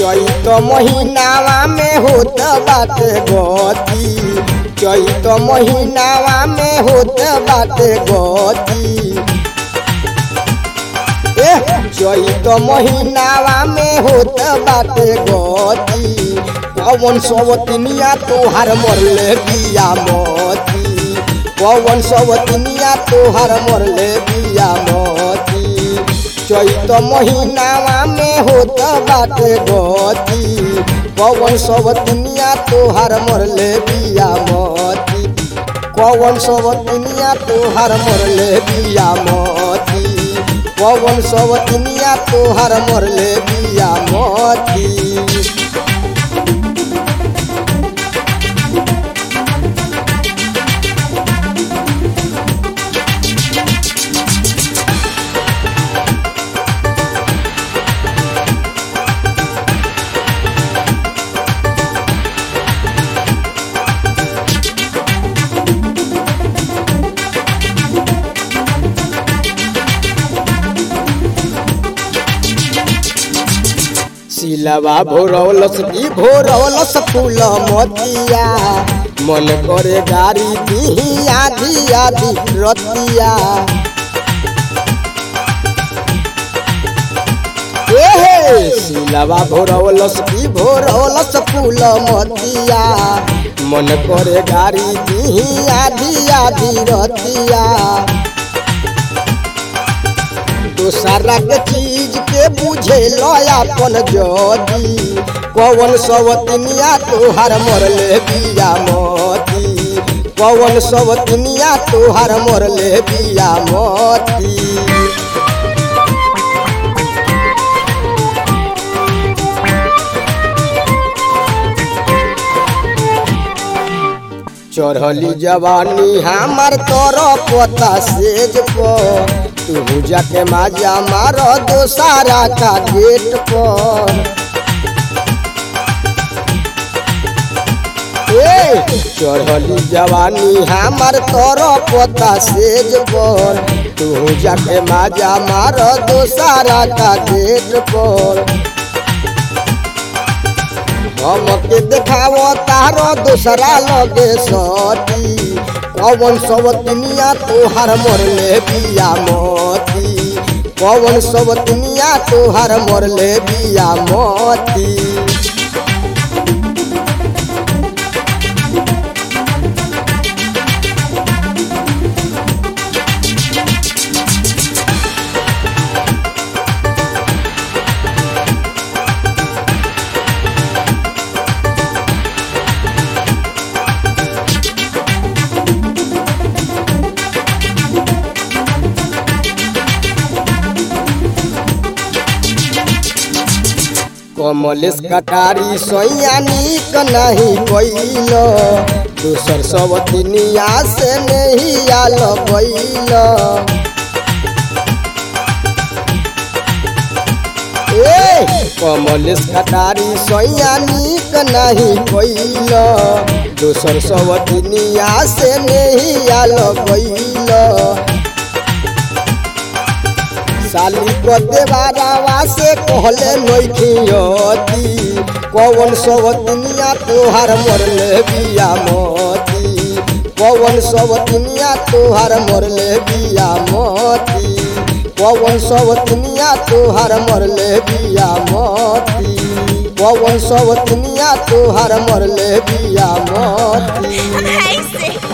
चैत महीनावा में होत बाटे गति चैत महीनावा में होत बाटे गति ए चैत महीनावा में होत बाटे गति पवन सवतनिया तोहार मरले बिया मोती पवन सवतनिया तोहार मरले बिया मोती चैत महीनावा में होत बाटे गति पवन सवतनिया तोहार मरले बिया मोती पवन सवतनिया तोहार मरले बिया मोती पवन सवतनिया तोहार मरले बिया मोती सिलवा भोरवलस की भोरवलस फूल मोतिया मन करे गाड़ी दी आधी आधी रतिया एहे सिलवा भोरवलस की भोरवलस फूल मोतिया मन करे गाड़ी दी आधी आधी रतिया दोसरा के चीज के बुझे अपन जदी पवन सवतनिया तोहार मरले बिया मोती पवन सवतनिया तोहार मरले बिया मोती चढ़ली जवानी हमार तोर पता सेज पर तू जाके माजा मार दोसारा का गेट पर ए चढ़ली जवानी हमार तोर पता सेज पर तू जाके माजा मार दोसारा का गेट पर हमके देखावो तारो दूसरा लगे सती पवन सवतनिया तोहार मरले बिया मोती पवन सवतनिया तोहार मरले बिया मोती कमलेश कटारी सैया निक नहीं कैल दूसर सब दुनिया से नहीं आल कैल ए कमलेश कटारी सैया निक नहीं कैल दूसर सब दुनिया से नहीं आल कैल साली को देवारावा से कहले नैखियती पवन सब दुनिया तोहार मरले बिया मोती पवन सब दुनिया तोहार मरले बिया मोती पवन सब दुनिया तोहार मरले बिया मोती पवन सब दुनिया तोहार मरले बिया मोती ऐसे